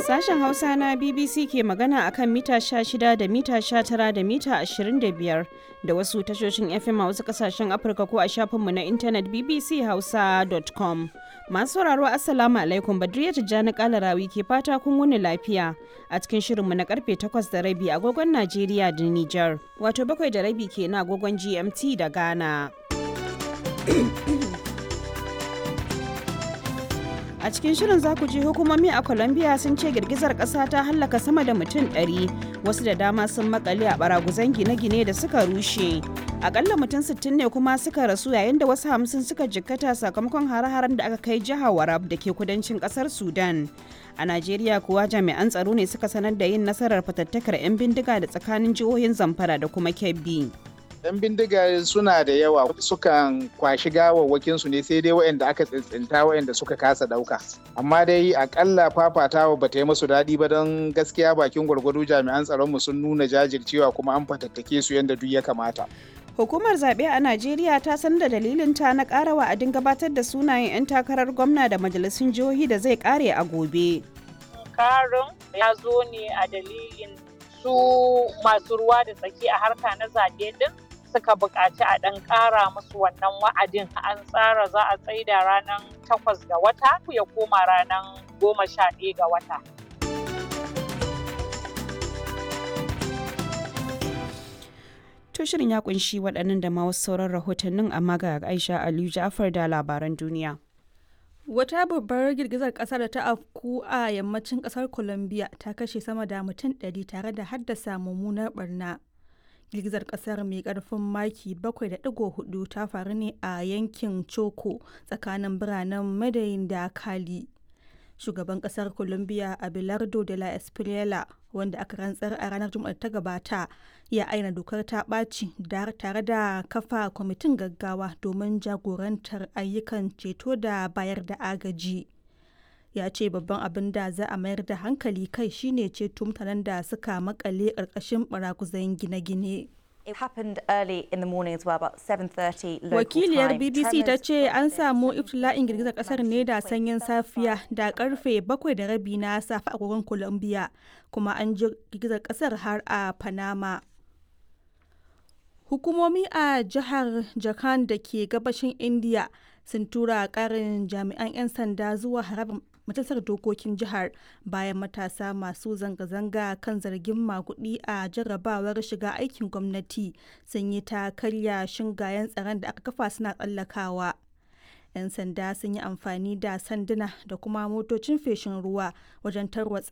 Sashen Hausa na BBC ke magana akan mita 16 da mita 19 da mita 25 da wasu tashoshin FM a wasu kasashen Afirka ko a shafinmu na intanet bbchausa.com. Masu sauraro Assalamu alaikum Badriya Tijjani Kalarawi ke fata kun wuni lafiya a cikin shirinmu na karfe 8 da rabi agogon Najeriya da Nijar. Wato bakwai da rabi ke na agogon GMT da Ghana. A cikin shirin za ku ji hukumomi a Colombia sun ce girgizar ƙasa ta hallaka sama da mutum 100 wasu da dama sun makale a baraguzan gine-gine da suka rushe. Akalla mutum 60 ne kuma suka rasu yayin da wasu hamsin suka jikkata sakamakon hare-haren da aka kai jihar Warab da ke kudancin ƙasar Sudan. A Najeriya kuwa jami'an tsaro ne suka sanar da yin nasarar fatattakar 'yan bindiga da tsakanin jihohin Zamfara da kuma Kebbi. 'yan bindiga suna da yawa sukan kwashi gawawwakin su ne sai dai waɗanda aka tsintsinta waɗanda suka kasa ɗauka amma dai akalla fafatawa ba ta yi musu daɗi ba don gaskiya bakin gwargwado jami'an tsaron mu sun nuna jajircewa kuma an fatattake su yadda duk ya kamata Hukumar zaɓe a Najeriya ta san da dalilin ta na ƙara wa'adin gabatar da sunayen 'yan takarar gwamna da majalisun jihohi da zai ƙare a gobe. Karin ya zo ne a dalilin su masu ruwa da tsaki a harka na zaɓe din suka buƙaci a ɗan ƙara musu wannan wa'adin an tsara za a tsaida ranar takwas ga wata ya koma ranar goma sha ɗaya ga wata. To shirin ya kunshi waɗannan da ma wasu sauran rahotannin amma ga Aisha Aliyu Ja'far da labaran duniya. Wata babbar girgizar ƙasa da ta afku a yammacin ƙasar Colombia ta kashe sama da mutum 100 tare da haddasa mummunar barna. girgizar kasar mai karfin maki 7.4 ta faru ne a yankin choco tsakanin biranen madayin da kali shugaban kasar colombia abelardo de la espriela wanda aka rantsar a ranar juma'a ta gabata ya aina dokar ta ɓaci tare da kafa kwamitin gaggawa domin jagorantar ayyukan ceto da bayar da agaji ya ce babban abin da za a mayar da hankali kai shine ceto mutanen da suka makale ƙarƙashin baraguzan gine-gine. Wakiliyar BBC ta ce an samu iftila'in girgizar kasar ne da sanyin safiya da karfe bakwai da rabi na safe a agogon Colombia kuma an ji girgizar kasar har a Panama. Hukumomi a jihar Jharkhand da ke gabashin India sun tura karin jami'an 'yan sanda zuwa harabar majalisar dokokin jihar bayan matasa masu zanga-zanga kan zargin makudi a jarrabawar shiga aikin gwamnati sun yi ta karya shingayen tsaron da aka kafa suna tsallakawa 'yan sanda sun yi amfani da sanduna da kuma motocin feshin ruwa wajen tarwatsa